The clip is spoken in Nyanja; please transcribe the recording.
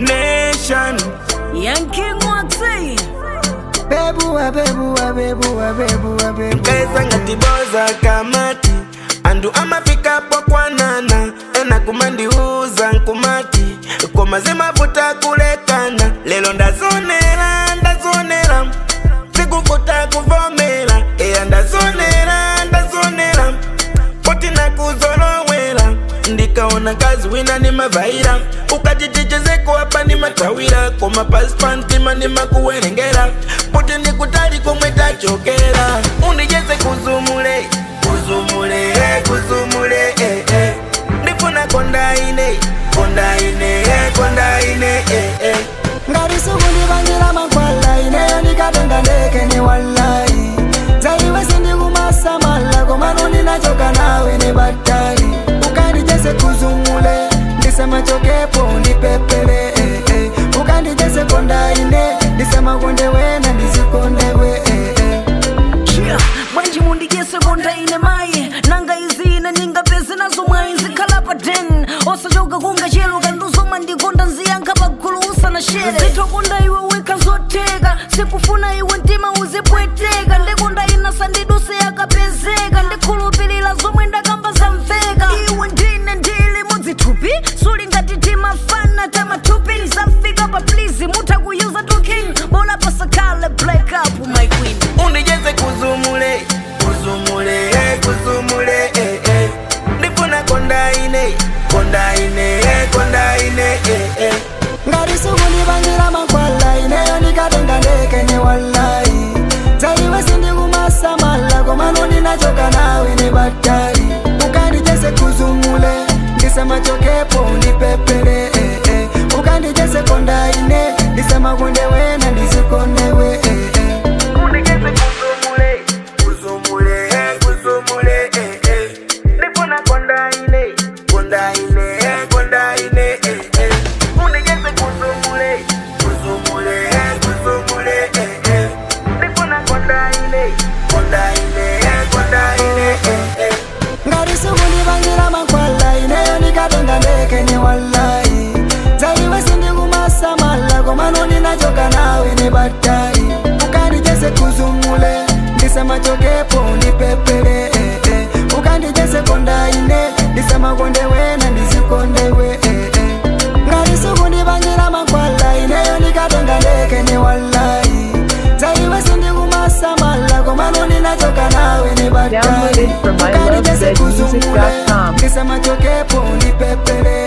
nation Yankee Mwatsi. bebuwa bebuwa bebuwa bebuwa bebuwa kaisa ngatiboza kamati andu amafikapo kwanana ena kumandiuza nkumati komazimavuta kulekana lelo ndazonera ndazonera sikuvuta kuvomera eya ndazonera ndazonera poti nakuzolowera ndikaona kazi wina ni mavaira ukati tichezeko hapa ni matawira koma paspantima ni makuwerengera poti ndikutali komwe tachokera undijeze kuzumule kuzumule eh, kuzumule eh, eh. ndifuna kondaine kondaine eh, kondaine eh, eh. ngati sikundipangira mankhwala ineyo ndikatenga ndeke ni wallayi zaiwe sindikumasamala komano ndinachoka nawe ni batali ukandijese kuzumule ndisemachokepo ndipepele eh, eh. ukandijese kondaine ndisemakonde wena ndizikondewe eh, eh. Yeah. bwanji mundijese kondaine mayi nanga izine ningapeze nazo mwayi nzikhala pa 10 osachoka kunga chelo kanduzoma ndikonda nziyankha pagulu usana shere zitokonda iwe weka zoteka sikufuna iwe mtima uzipweteka ndikonda inasa ndiduse yakapezeka ndikhulupilira zomwe ndakamba zamveka iwe ndine ndili mudzithupi suli ngati timafana tamathupi lisafika pa please mutha kuyuza tukin bola pasakhale black up my queen undijeze kuzumule kuzumule eh, kuzumule eh, eh. ndifuna kondaine kondaine eh, kondaine eh, eh. ngati sikundipangira mankhwala ineyo ndikatenga ndeke ni wallayi zaiwe sindikumasamala komano ndinachoka nawe ni batali ukandijese kuzumule ndisemachokepo ndipepele eh, eh. ukandijese kondaine ndisemakonde wena ndizikondewe eh, eh. undijeze kuzumule kuzumule eh, kuzumule eh, eh. ndifuna kondaine kondaine eh, kondaine eh, eh. undijeze kuzumule kuzumule eh, kuzumule eh, eh. ndifuna kondaine kondaine eh, kondaine eh, eh. ngati sikundipangira mankhwala ineyo ndikatenga ndeke ni wallayi zaiwe sindikumasamala komano ndinachoka nawe ni batali ukandijese kuzumule ndisemachokepo ndipepele eh, eh. ukandijese kondaine ndisemakonde wena ndizikondewe eh, eh. ngati sikundipangira mankhwala ineyo ndikatenga ndeke ni wallayi zaiwe sindikumasamala komano ndinachoka nawe ni batali Downloaded from ukandijese kuzumule ilovebedmusic.com. ndisemachokepo ndipepele